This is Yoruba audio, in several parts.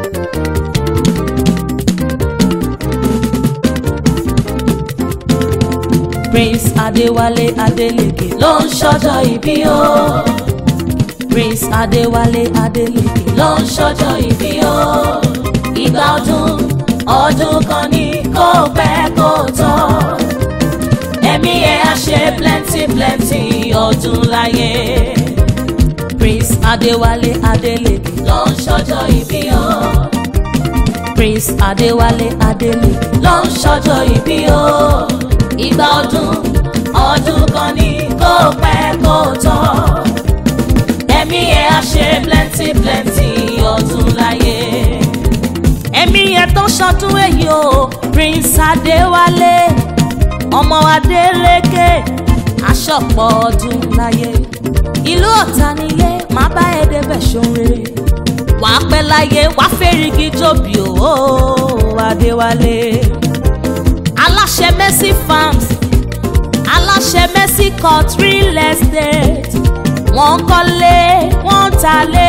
Prince Adéwálé Adélékè ló ń ṣọjọ́ ìbí o. Prince Adéwálé Adélékè ló ń ṣọjọ́ ìbí o. Ìgbà ọdún ọdún kan ní kó pẹ́ kó tán. Ẹ̀mí ẹ̀ á ṣe plenty plenty ọdún láyé. Prince Adéwálé Adélékè ló ń ṣọjọ́ ìbí o. Prince Adéwálé Adélékè ló ń ṣọjọ́ ìbí o. Ìgbà ọdún ọdún kan ní kó pẹ́ kó tán. Ẹ̀mí ẹ̀ á ṣe plenty plenty ọdún láyé. Ẹ̀mí ẹ̀ tó ṣọdún èyí o Prince Adéwálé ọmọ Adélékè aṣọ́pọ̀ ọdún láyé. Ìlú Ọ̀tà nílé máa bá ẹ débẹ̀ ṣoore. Wàá pẹ́ láyé wàá fẹ́rìgì jòbí o Adéwálé aláṣẹ mercy farms aláṣẹ mercy court real estate wọ́n kọ́lé wọ́n talé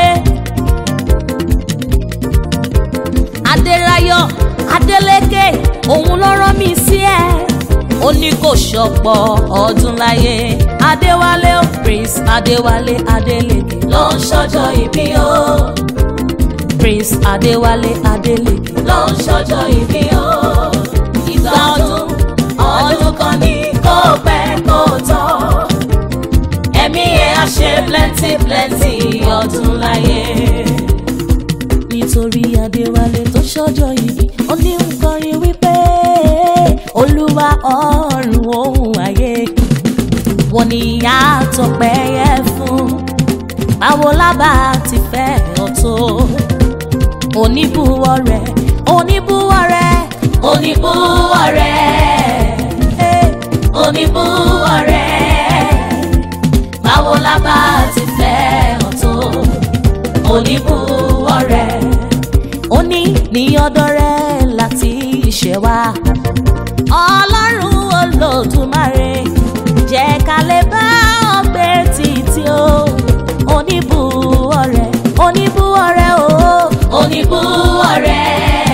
adéráyọ̀ adélékè òun ló rán mi sí ẹ ó ní kò ṣọ̀pọ̀ ọdún láyé adéwálé o prince adéwálé adélékè ló ń ṣọjọ́ ìbí o prince adéwálé adélékè ló ń ṣọjọ́ ìbí o ìgbà ọdún ọdún kan ní kó pẹ́ kó tán ẹ̀mí ẹ̀ á ṣe plenty plenty ọdún láyé. nítorí adéwálé tó ṣọjọ́ ìbí ó ní ń kọrin wípé olúwa ọ̀run ohun ayé wọ́n ní ìyá àtọ̀pẹ́ yẹ fún báwo lábà ti fẹ́ ọ̀tọ̀ oníbùwọ̀ rẹ̀ oníbùwọ̀ rẹ̀ oníbùwọ̀ rẹ̀ oníbùwọ̀ rẹ̀ báwo la bá ti fẹ́ ọ̀tọ̀ oníbùwọ̀ rẹ̀ ó ní ní ọ̀dọ̀ rẹ̀ láti ṣẹ̀ wá ọlọ́run olódùmarè jẹ́ ká lè bá ọgbẹ́ títí o oníbùwọ̀ rẹ̀ oníbùwọ̀ rẹ̀ o oníbùwọ̀ rẹ̀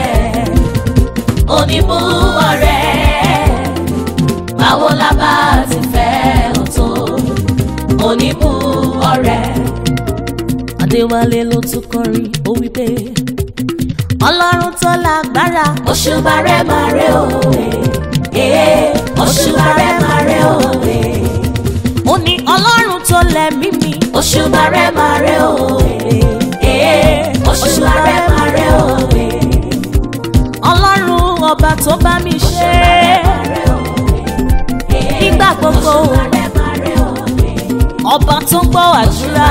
oníbùwọ̀ rẹ̀ báwo la bá ti fẹ́ ọ̀tọ̀ oníbùwọ̀ rẹ̀. Adéwálé ló tún kọrin ó wí pé ọlọ́run tó lágbára òṣùbà rẹ̀ máa rẹ̀ òwe òṣùbà rẹ̀ máa rẹ̀ òwe. ó ní ọlọ́run tó lẹ̀mí mi òṣùbà rẹ̀ máa rẹ̀ òwe òṣùbà rẹ̀ máa rẹ̀ òwe ọlọ́run ọba tó bá mi ṣe nígbà gbogbo ọba tó ń gbọ́ àdúrà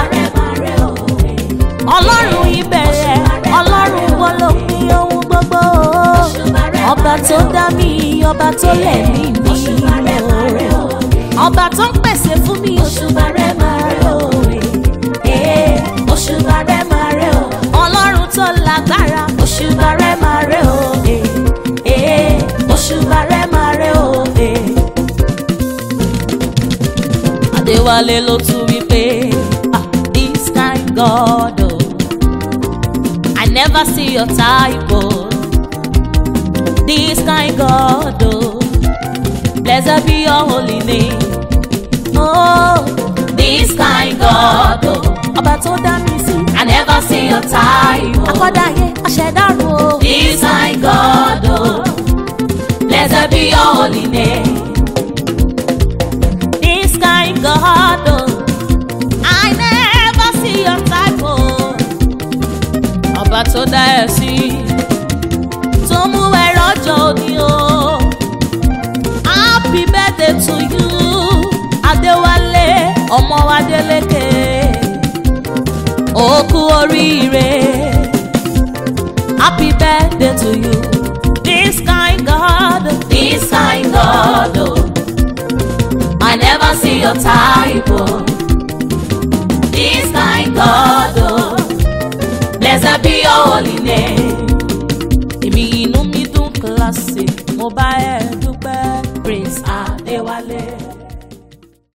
ọlọ́run ìbẹ̀rẹ̀ ọlọ́run wọn ló pín ohun gbogbo ọba tó dá mi ọba tó lẹ̀ mí mi ọba tó ń pèsè fún mi òṣùbà rẹ̀ máa rẹ̀ òwe òṣùbà rẹ̀ máa rẹ̀ òwe ọlọ́run tó lágbára òṣùbà rẹ̀ máa rẹ̀ òwe òṣùbà rẹ̀ máa rẹ̀ òwe. Adéwálé ló tún wí pé ah this kind God oh, I never see your type oh this kind God oh blessed be your holy name oh this kind God oh ọba tó dá mi sí I never see your type oh akọ́dáyé aṣẹ̀dárò oh this kind God oh blessed be your holy name. This kind God, oh, I never see your type, oh. Ọba tó dá ẹ sí, tó mú ẹ rọ́jò òní o. Happy birthday to you, Adéwálé, ọmọ Adélékè. Ó kú oríire. Happy birthday to you. This kind God, this kind God, oh. I never see your type, oh. This kind God, oh. Blessed be your holy name. Èmi inú mi dùn kíláàsì, mo bá ẹ